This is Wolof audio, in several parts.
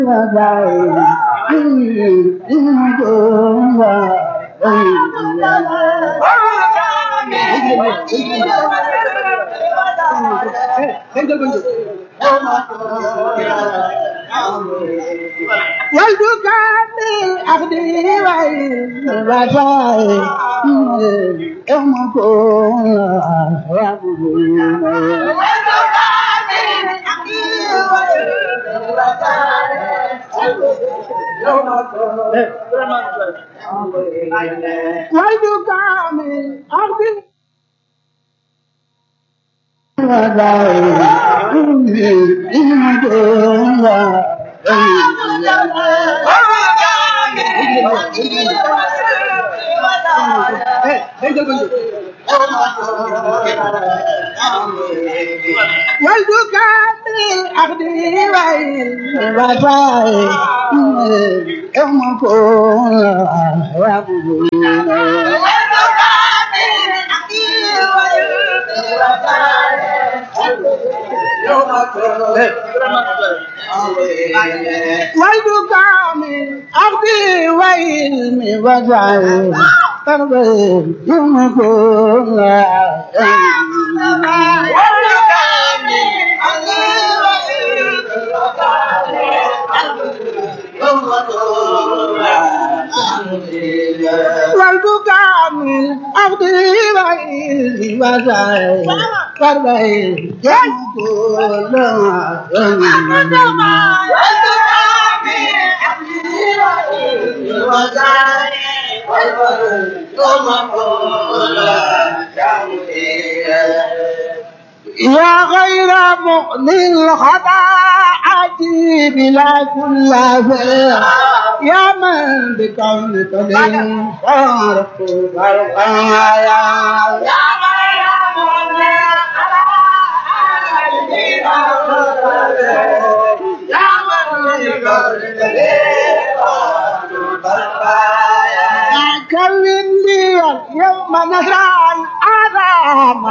والبكاء بالعقد والوفاء يوم كون والبكاء من عقد والبكاء بالعقد والوفاء يوم كون يعبدون والبكاء من أرضي وعلمي وجعل قلبي يمكن والبكاء من أرضي وعلمي وجعل قلبي يمكن يا غير مؤذي الخطاعة بلا كل فعل يا من بكونك لي خارق الخطايا يا غير مؤذي الخطاعة بلا كل فعل يا من بكونك لي كون لي اليوم نهرا عظام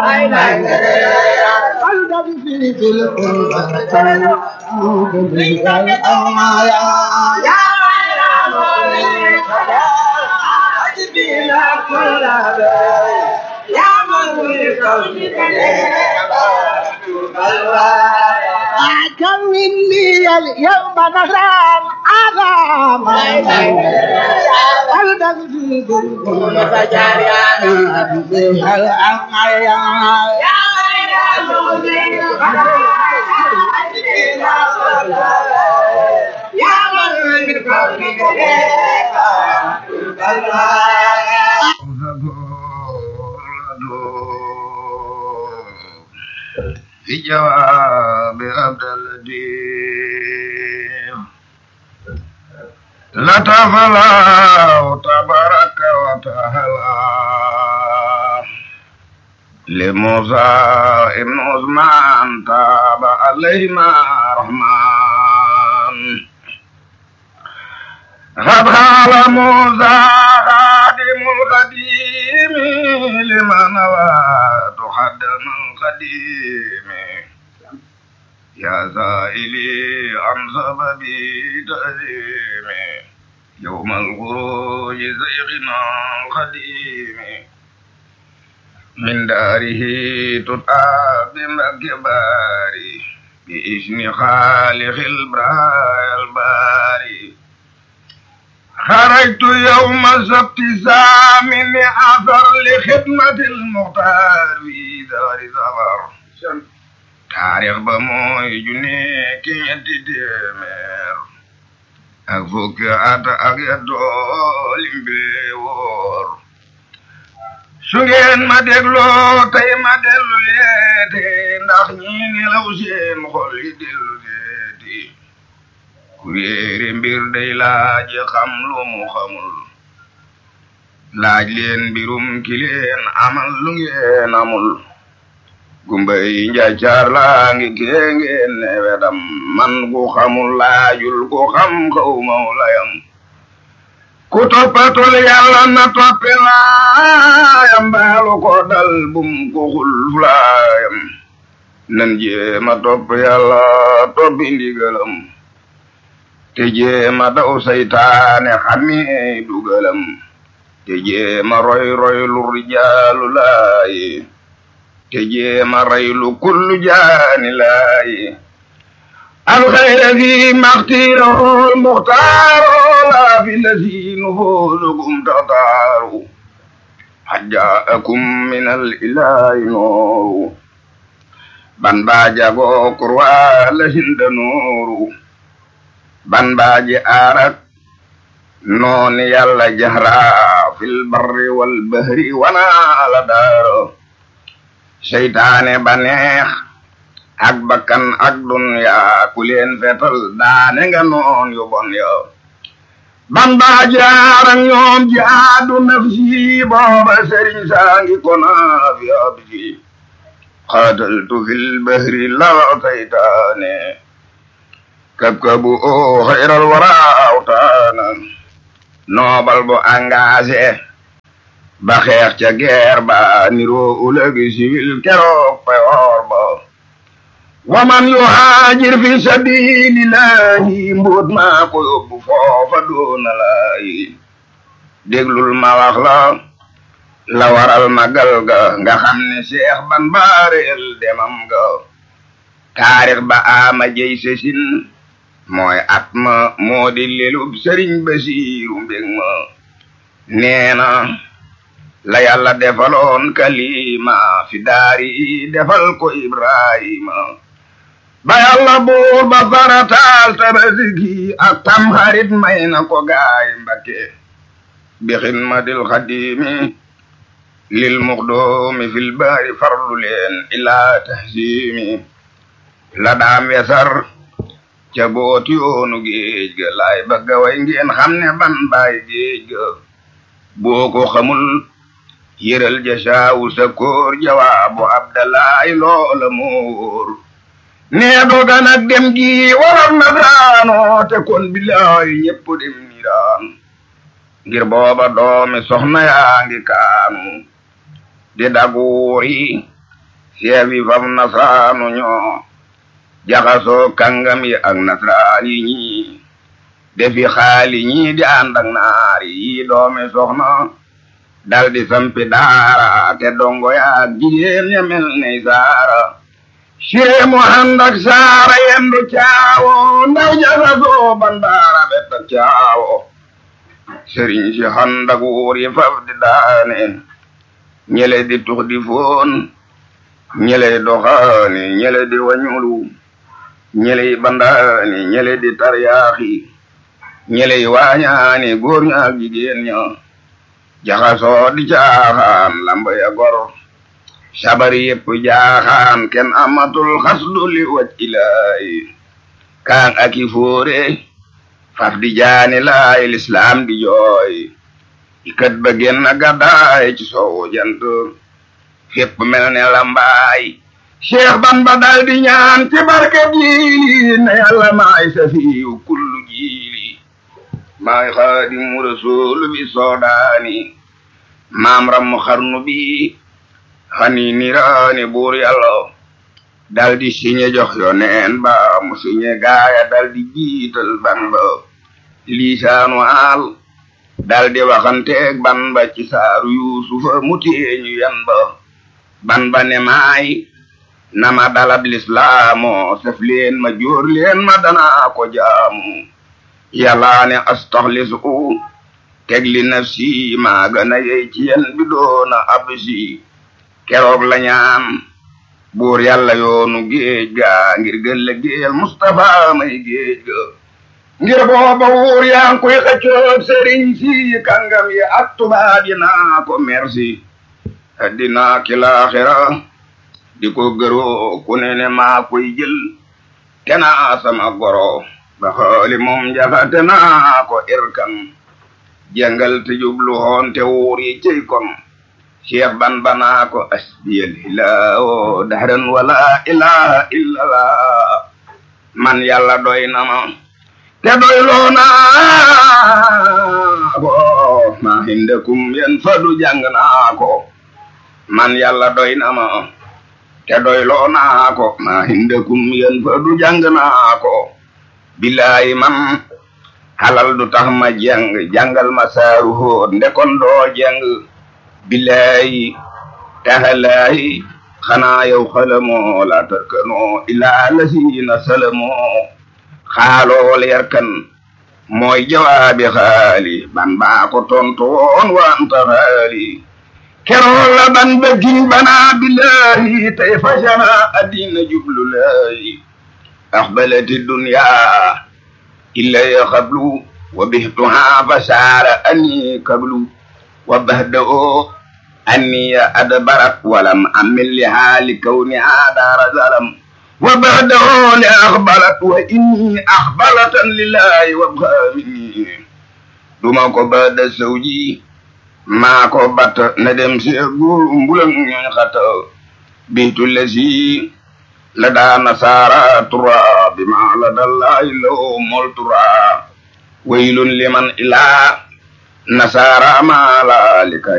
قلبي في في القربة يا كون لي اليوم نهرا عظام قلبي في القربة يا في جواب عبد الدين لطف الله تبارك وتعالى لموسى ابن عثمان تاب عليهما رحمن قد قال موسى خادم القديم لمن نوى تخدم القديم يا سائلي عن سبب تأثيمي يوم الخروج زيغنا القديم من داره تطاب بمكبار بإذن خالق البرايا الباري خرجت يوم السبت سامن أثر لخدمة المختار في دار سفر taarix ba mooy junni ki ñetti téeméer ak fukki at ak yettoo limbe woor su ngeen ma dégloo tey ma dellu yeete ndax ñi nelaw seen xol yi dellu deeti ku réere mbir day laaj xam lu mu xamul laaj leen mbirum ki leen amal lu ngeen amul gumba yi njaacaar laa ngi kee ngeen ne wedam man ku xamul laajul ku xam xaw maw layam ku toppatul yàlla na toppe laayam baalu ko dal bum ko xul fulaayam nan jéema topp yàlla toppi ndigalam te jéema daw saytaane xami dugalam te jéema roy roy lu rijaalu laayi te jéema raylu kullu jaani laayi alxayra fi maxtiirahu muxtaaru laa fi lasi nufuusukum taxtaaru xad jaakum min al ilaahi nooru ban baa jagoo kurwaa la hinda nooru ban baa ji aarak nooni yàlla jahraa fil barri wal bahri wanaa la daaro seytaane ba neex ak bakkan ak dunya ku leen fetal daane nga noon yu bon yo ban baa jaarak ñoom jaadu nafsi booba sëriñ saangi kona fi absi قاتلت في البهر لا تيتاني كبكبوا خير الورى أوتانا نوبل بو أنغاسي بخير تغير با نيرو أولغي سيفيل كروك بيور با ومن يهاجر في سبيل الله مبود ما كو يوبو فوفا دون لاي déglul ma wax la la waral magal ga nga xam ne Seex ban baareel demam ga taarix ba ama jey sesin mooy at ma moo di lelub sëriñ Basiiru mbég ma nee na la yàlla defaloon kalima fi daari defal ko Ibrahima ba yàlla buur ba farataal tabaski ak tam xarit may na ko gaay Mbakke bi xidmatil xadimi lil muxdoomi fil baari farlu leen ilaa tahsimi la daam wesar ca booti yoonu géej ga laay bëgga way ngeen xam ne ban baay géej ga boo ko xamul yëral ja saawu sa koor jawaabu abdalaay loola moor nee doga nag dem gi waral na daano te kon bilaay ñépp dem niiraan ngir booba doomi soxna yaa ngi kaanu di daguuri seefi fam nasraanu ñoo jaxasoo kàngam yi ak nasraan yi ñii defi xaali ñii di ànd ak naar yi doomi soxna dal di sampi daara te dongo yaa jigéen ya mel ne saara siree mu ànd ak saara yendu caawo ndaw jaxasoo bandaara bet ak caawo sëriñ si ànd ak wuur yi faf di daane ñele di tux di foon ñele doxaani ñele di wañulu ñele bandaani ñele di taryaaxi ñele waañaani góor ña ak jigéen ña jaxasoo di caaxaan lamba ya gor sabari yépp jaaxaan kenn amatul xasdu li waj ilaahi kaan aki fóore faf di jaani laay lislaam di jooy ikat ba génn gàddaay ci soowu jant fépp mel ne lambaay cheikh ban ba dal di ñaan ci barke jiili ne yàlla maay safiyu kullu jiili maay xaadimu rasul bi soodaani maam rammu xarnu bi xani niraani buur yàlla dal di siñe jox yo neen ba mu siñe gaaya dal di jiital ban ba liisaanu aal dal di waxanteeg ban ba ci saaru yuusufa mu téeñu yan ba ban ba ne maay nama dalab lislaamu sef leen ma jóor leen ma danaa ko jaamu yàllaa ne astaxlisu teg li nafsi maa gën a yey ci yen bi doona absi keroog la ñaan buur yàlla yoonu géej ga ngir gën la géeyal Mustafa may géej ga ngir booba wuur yaa ngi koy xëccoog sëriñ si kàngam yi ak tubaab yi naa ko merci addina ki laaxira di ko gëroo ku ne ne maa koy jël kenaa sama goro ba xooli moom jaxate naa ko irkan jàngal te jublu hoon te wuur yi cey kon cheikh ban banaa ko asbiyal hilaawo dahran wala ilaha illa man yàlla doy na ma te doy loo naa ko ma hindakum yen fadu jàng naa ko man yàlla doy na ma te doy loo naa ko ma hindakum yen fadu jàng naa ko billahi man xalal du tax ma jeng jàngal ma saaru hóot ndekon doo jeng billaahi tahalaahi xanaa yow xalamoo la tarkanoo ilaa lasiina salamoo xaalool yarkan mooy jawaabi xaali ban baa ko tontu woon wanta xaali kerool la ban bëggiñ banaa billaahi tey fajana addina jublu laahi axbalati dunya illa ya xablu wa bihtuha fasaara anni kablu wa bahda o anni ya adbarat walam amil liha li kawniha daara zalam wa bahda o li axbalat wa inni axbalatan lillahi wa bxaamini duma ko bahda sawji maa ko bat na dem si góor mbulang ñooñ xata biitu lesi la daa nasaara tura bi ma la dallahi law mol tura waylun liman ilaa nasaara ma la lika